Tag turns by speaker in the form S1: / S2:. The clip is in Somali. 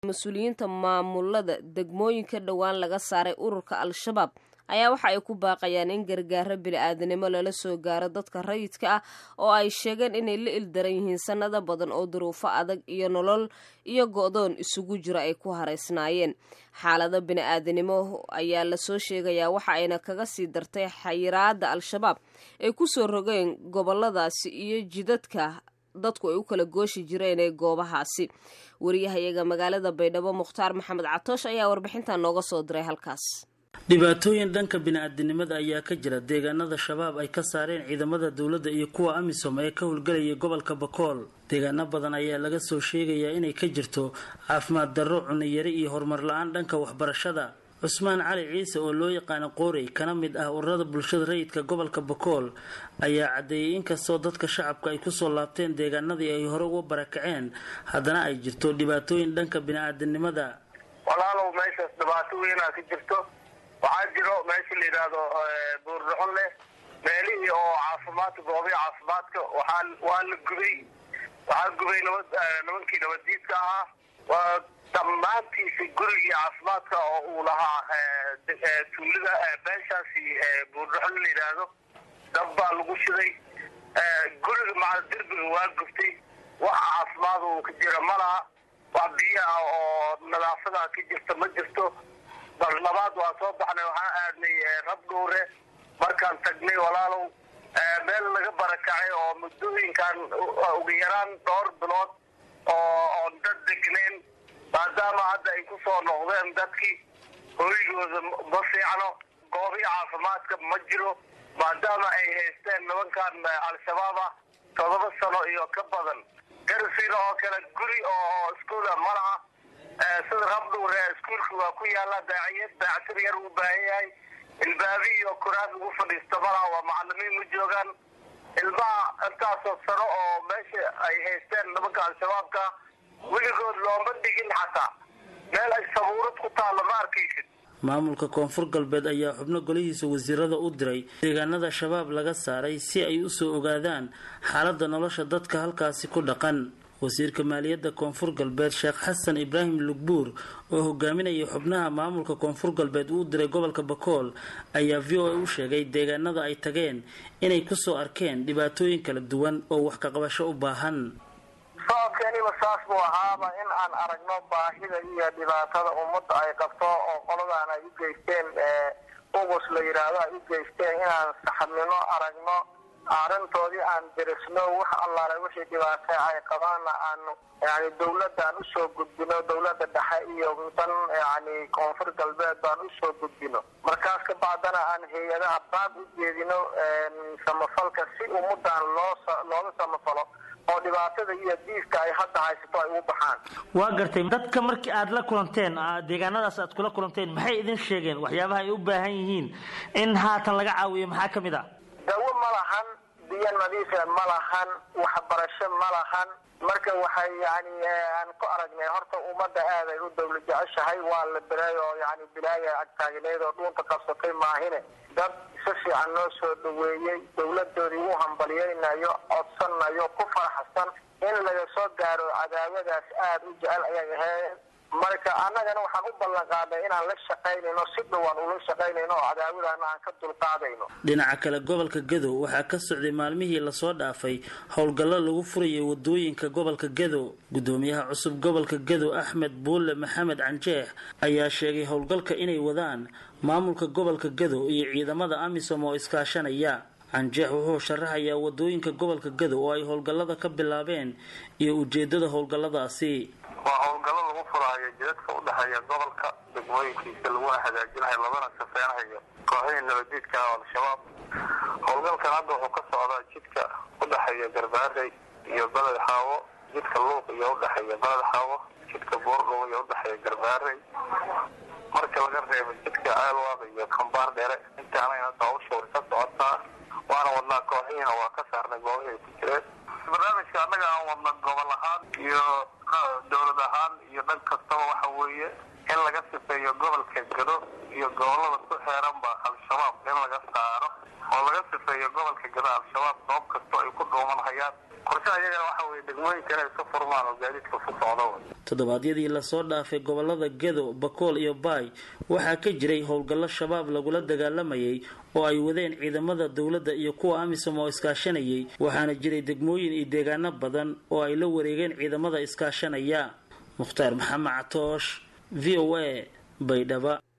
S1: mas-uuliyiinta maamulada degmooyinka dhowaan laga saaray ururka al-shabaab ayaa waxa ay ku baaqayaan in gargaaro bini-aadanimo lala soo gaaro dadka rayidka ah oo ay sheegeen inay la ildaran yihiin sanado badan oo duruufo adag iyo nolol iyo go-doon isugu jira ay ku haraysnaayeen xaalado bini-aadanimo ayaa lasoo sheegayaa waxa ayna kaga sii dartay xayiraada al-shabaab ay kusoo rogeen goboladaasi iyo jidadka dadku ay u kala gooshi jireen ee goobahaasi wariyahayaga magaalada baydhabo mukhtaar maxamed catoosh ayaa warbixintan nooga soo diray halkaas
S2: dhibaatooyin dhanka bini-aadinimada ayaa ka jira deegaanada shabaab ay ka saareen ciidamada dowladda iyo kuwa amisom ee ka howlgelayay gobolka bakool deegaano badan ayaa laga soo sheegayaa inay ka jirto caafimaad darro cuniyari iyo horumar la-aan dhanka waxbarashada cusmaan cali ciise oo loo yaqaano qoorey kana mid ah ururada bulshada rayidka gobolka bakool ayaa caddeeyay inkastoo dadka shacabka ay kusoo laabteen deegaanadii ay hore uga barakaceen haddana ay jirto dhibaatooyin dhanka bini-aadinimada
S3: walaalow meeshaas dhibaato weynaa ka jirto waxaa jiro meesha la yidhaahdo buurdhaxon leh meelihii oo caafimaadka goobihi caafimaadka waxaa waa la gubay waxaa gubay nabad nimankii nabaddiidka ahaa waa dhammaantiisa gurigii caafimaadka oo uu lahaa tuulada beeshaasi buurdhaxon la yidhaahdo dab baa lagu shiday guriga maca derbiga waa gubtay wax caafimaad uu ka jira ma laha wax biyo ah oo nadaafada ka jirta ma jirto bal labaad waa soo baxnay waxaan aadnay rab dhowre markaan tagnay walaalow meel laga barakacay oo muddooyinkan ugu yaraan dhowr bilood oo oon dad degnayn maadaama hadda ay ku soo noqdeen dadkii hoygooda ma fiicno goobii caafimaadka ma jiro maadaama ay haysteen nimankan al-shabaab ah todoba sano iyo ka badan garsiina oo kale guri oo iskuula ma laha sida rabdhowre iskuulka waa ku yaala daaciyad daactir yar uu baahan yahay ilbaabi iyo kuraas ugu fadhiista malaha waa macalimiin ma joogaan ilmaha intaasoo sano oo meesha ay haysteen nimanka al-shabaabka weligood looma dhigin xataa meel ay sabuurad ku taalla ma arkaysid
S2: maamulka koonfur galbeed ayaa xubno golihiisa wasiirada u diray deegaanada shabaab laga saaray si ay usoo ogaadaan xaaladda nolosha dadka halkaasi ku dhaqan wasiirka maaliyadda koonfur galbeed sheekh xasan ibraahim lugbuur oo hogaaminaya xubnaha maamulka koonfur galbeed uu diray gobolka bakool ayaa v o a u sheegay deegaanada ay tageen inay kusoo arkeen dhibaatooyin kala duwan oo wax kaqabasho u baahan
S3: socodkeeniba saas buu ahaaba in aan aragno baahida iyo dhibaatada ummadda ay qabto oo qoladan ay u geysteen ugus la yidhaahdo ay u geysteen inaan saxabnimo aragno arrintoodii aan dirisno wax allaale wixii dhibaata ay qabaanna aanu yani dawladaan usoo gudbino dawladda dhexe iyo tan yani koonfur galbeed baan usoo gudbino markaas ka bacdana aan hay-adaha baab u jeedino samafalka si ummadan loo looga samafalo oo dhibaatada iyo diiska ay hadda haysato ay ugu baxaan
S4: waa gartay dadka markii aada la kulanteen deegaanadaas aad kula kulanteen maxay idin sheegeen waxyaabaha ay u baahan yihiin in haatan laga caawiyo maxaa ka mid a
S3: dawo ma lahan biyo nadiife ma lahan waxbarasho ma lahan marka waxay yani aan ku aragnay horta ummadda aad ay u dawla jeceshahay waa la biray oo yani bilaaya agtaagneed oo dhuunta qabsatay maahine dad si fiican noo soo dhaweeyey dawladoodii u hambalyaynayo codsanayo ku faraxsan in laga soo gaaro cadaawadaas aada u jecel ayay ahayd marka annagana waxaan u ballan qaadnay inaan la shaqaynayno si dhowaan ula shaqaynayno oo cadaawadaana aan ka dulqaadayno
S2: dhinaca kale gobolka gadow waxaa ka socday maalmihii lasoo dhaafay howlgallo lagu furayay wadooyinka gobolka gadow gudoomiyaha cusub gobolka gadow axmed buulle maxamed canjeex ayaa sheegay howlgalka inay wadaan maamulka gobolka gadow iyo ciidamada amisom oo iskaashanaya canjeex wuxuu sharaxayaa wadooyinka gobolka gadow oo ay howlgallada ka bilaabeen iyo ujeedada howlgalladaasi
S3: waa howlgallo lagu furaayo jidadka udhexeeya gobolka degmooyinkiisa laguna hagaajinayo labana safeynayo kooxihii nabadiidka ah al-shabaab howlgalkan hadda wuxuu ka socdaa jidka udhexeeya garbaarey iyo beled xaawo jidka luuq iyo udhexeeya beled xaawo jidka boordhow iyo udhexeeya garbaarey marka laga reebo jidka aalwaaq iyo kambaar dheere intaanayna hadda hawsha way ka socotaa waana wadnaa kooxihiina waa ka saarnay goobihii ku jireen barnaamijka annaga aan wadna gobol ahaan iyo dowlad ahaan iyo dhan kastaba waxa weeye in laga sifeeyo gobolka gado iyo gobolada ku xeeranba al-shabaab in laga saaro oo laga sifeeyo gobolka gado al-shabaab goob kastoo ay ku dhuuman hayaan qorshaha iyagana waxa weye degmooyinka inay iska furmaan oo gaadiidka ku socdo
S2: toddobaadyadii lasoo dhaafay gobolada gedo bakool iyo baay waxaa ka jiray howlgallo shabaab lagula dagaalamayay oo ay wadeen ciidamada dowladda iyo kuwa amisom oo iskaashanayay waxaana jiray degmooyin iyo deegaano badan oo ay la wareegeen ciidamada iskaashanaya mukhtaar maxamed catoosh v o a baydhaba